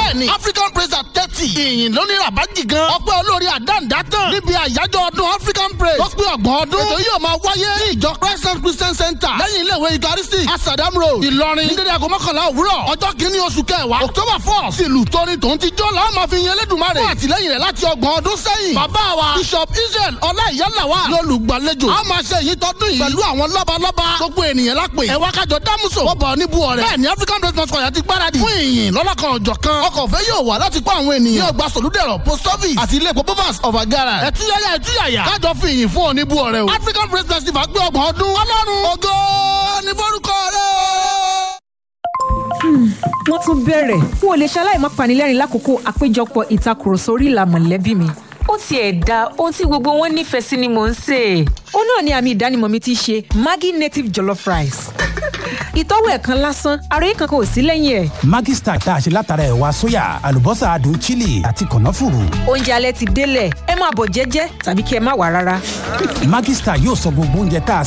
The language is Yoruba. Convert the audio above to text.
bẹ́ẹ̀ni african praise at thirty ìyìn lóní rabaji gan ọpẹ́ olórí àdáǹdá tán níbi àyájọ́ ọdún african praise ó pé ọgbọ̀n ọdún ètò yóò máa wáyé ní ìjọ christian christian center lẹ́yìn ilé ìwé eucharistic asadam road ìlọrin ní dédé aago mọ́kànlá òwúrọ̀ ọjọ́ kìíní oṣù kẹwàá october four sílùú tóní tòun ti jó làwọn máa fi yin elédùnmarè fún àtìlẹ́yìn rẹ̀ láti ọgbọ̀n ọdún sẹ́yìn bàbá wa bishop israel ọláìyálàwà lólùgbàlejò a máa ṣe èyí tọdún yìí pẹ̀lú àwọn lọ́balọ́ba gbogbo ènìyàn lápè ẹ wá kájọ dámúso wọ́n bọ̀ níbu ọ̀rẹ́ bẹ́ẹ̀ ni african breast mosque ọ̀yà ti gbáradì fún ìyìn lọ́lọ́kan ọ̀jọ̀ kan ọkọ̀ òfé yóò wà láti kó àwọn ènìyàn yóò gba sòlúdẹ̀rọ̀ post office àti ilé epo bovas of agara ẹ̀túyàyà ẹ̀túyàyà kájọ fi ìyìn fún oníbu ọ̀rẹ́ o african breast festival gbé ọgbọ̀n ọdún ọlọ́run ògo ní forúkọ rẹ̀ wọ́n tún bẹ̀rẹ̀ n ò lè ṣaláì má panilẹ́rìn lákòókò àpéjọpọ̀ ìtakùrọ̀sọ orí ìlà mọ̀lẹ́bí mi. ó tiẹ̀ da ohun tí gbogbo wọn nífẹ̀ẹ́ sí ni mò ń sè é. ó náà ni àmì ìdánimọ̀ mi ti ṣe maggi native jollof rice. ìtọ́wò ẹ̀kan lásán àròyé kankan ò sí lẹ́yìn ẹ̀. Maggi Star tá a ṣe látara ẹ̀wà sóyà àlùbọ́sà adùn chili àti kànáfùrù. oúnjẹ alẹ́ ti délẹ̀ ẹ máa bọ̀ jẹ́jẹ́ tàbí kí ẹ má wà rárá. Maggi Star yóò sọ gbogbo oúnjẹ tá a